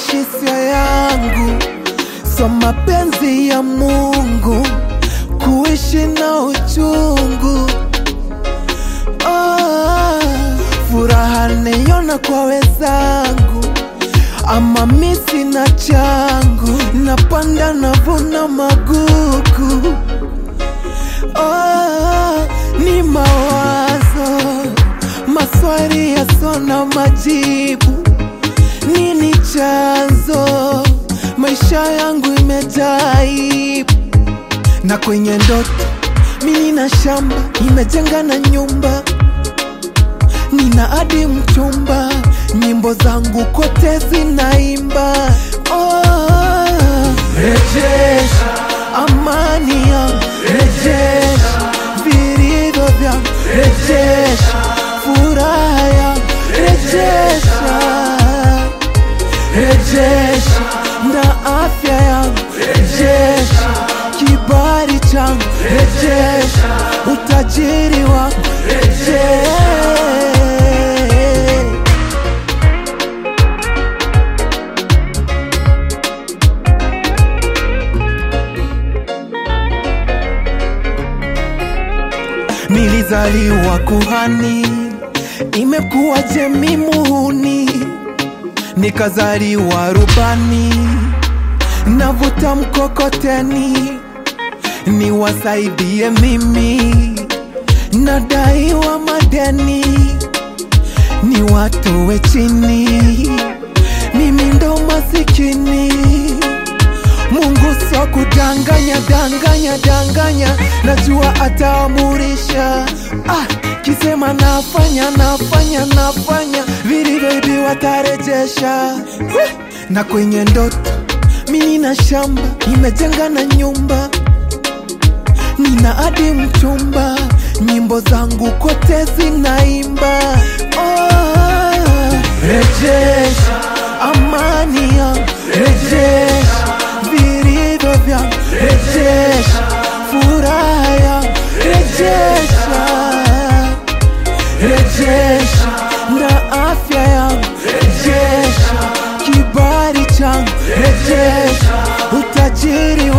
kuishi sio yangu, so mapenzi ya Mungu kuishi na uchungu. Oh, furaha naiona kwa wenzangu, ama mi sina changu, napanda navuna magugu. Oh, ni mawazo maswali yasona majibu. Nini chanzo? Maisha yangu imejaa aibu, na kwenye ndoto mi nina shamba, nimejenga na nyumba, nina hadi mchumba, nyimbo zangu kote zinaimba. Oh, rejesha amani yangu, rejesha vilivyo vyangu, rejesha furaha yangu, rejesha rejesha na afya yangu, rejesha kibali changu, rejesha utajiri wangu, rejesha Nilizaliwa kuhani, imekuwa jemi muhuni, nikazaliwa rubani, navuta mkokoteni, niwasaidie mimi, nadaiwa madeni, ni watowe chini, mimi ndo masikini. Mungu sio kudanganya danganya danganya, najua ataamurisha. Ah, kisema nafanya nafanya nafanya, vilivyoibiwa watarejesha. Weh, Na kwenye ndoto mi nina shamba, nimejenga na nyumba, nina hadi mchumba, nyimbo zangu kote zinaimba. Oh, rejesha amani yangu, rejesha vilivyo vyangu, rejesha furaha yangu, rejesha rejesha na afya yangu, rejesha kibali changu, rejesha utajiri